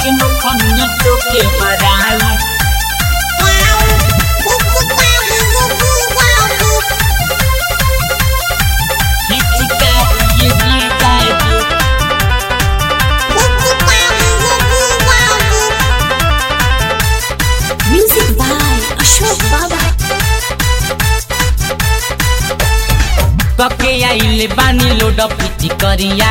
que no conozco que barato. Chica, y chica, Music by Ashok Baba. कके आइले बानी load पिटी करिया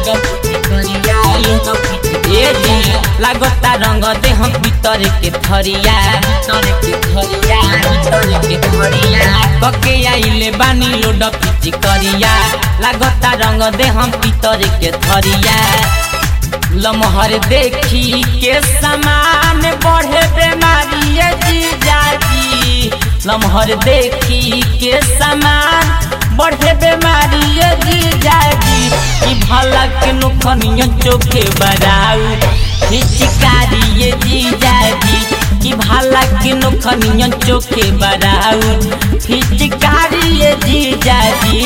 ए जी लागता रंग देह भीतर के थरिया कके आइले बानी लोड पिटी करिया लागता रंग देह भीतर के थरिया लमहर देखी के समान बढ़े बेमारी ए जीजाजी लमहर देखी के समान बढ़े बेमारी ए जीजाजी ई भला के नुखनियो चोखे बराऊ हिचकारी ए जीजाजी ई भला के नुखनियो चोखे बराऊ हिचकारी ए जीजाजी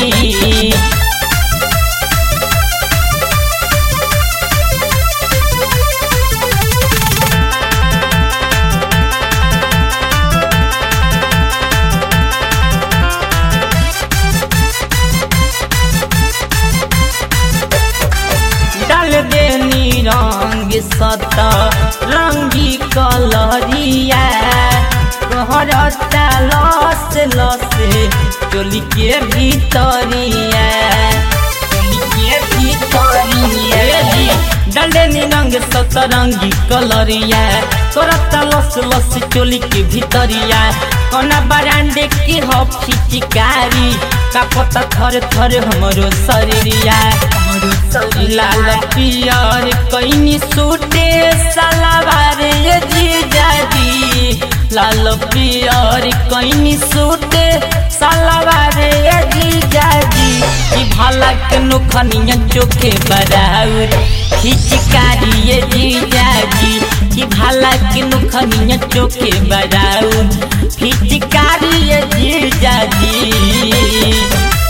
डाल देनी रंग सत रंगी कलरिया कहरता लस लस चोली के भीतरिया चोली के भीतरिया डाल देनी रंग सत रंगी कलरिया करता लस लस चोली के भीतरिया कोना बरांडे के हो फिचिकारी का पता थर थर हमरो शरीरिया लाल पियर कैनी सूटे सलावार ये जीजाजी लाल पियर कैनी सूटे सलावार ये जीजाजी ई भला के नुखनिया चोखे बराउर खिचकारी ये जीजाजी ई भला के नुखनिया चोखे बराउर खिचकारी ये जीजाजी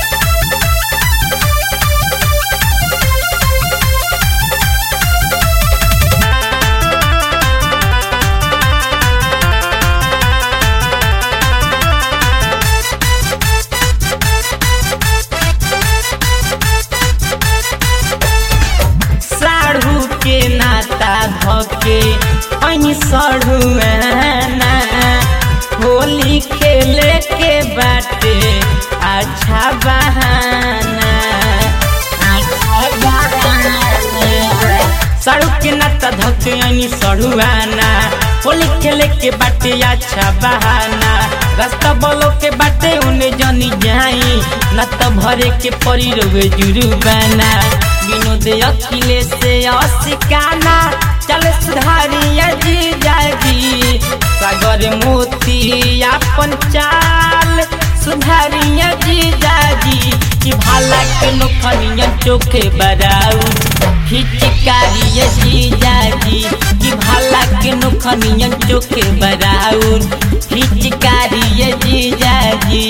साढ़ू के नाता धके ऐनी सढ़ुआना होली खेले के बाटे अच्छा बहाना अच्छा बहाना साड़ू के नाता धके ऐनी सढ़ुआना होली खेले के बाटे अच्छा बहाना रास्ता बोलो के बाटे उन्हें जनी जाई न तो भरे के परी रोवे जुर्बाना विनोद अखिले से असिकाना चल सुधारिया जी जागी सागर मोती अपन चाल सुधारिया जी जागी कि भाला के नोखनिया चोखे बराऊ हिचकारिया जी जागी कि भाला के नोखनिया चोखे बराऊ हिचकारिया जी जागी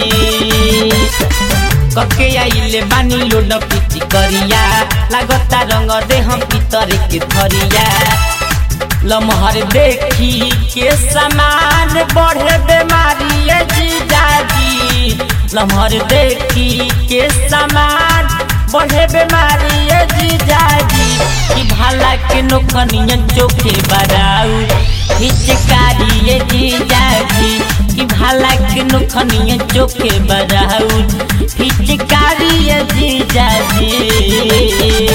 कके आइले बानी लोड पिची करिया लागता रंग देह भीतर के थरिया लमहर देखी के समान बढ़े बेमारी ए जीजाजी लमहर देखी के समान बढ़े बेमारी ए जीजाजी ई भाला के नोखनिया चोखे बराऊ हिचकारी ए जीजाजी ई भाला के नोखनिया चोखे बराऊ हिचकारी ए जीजाजी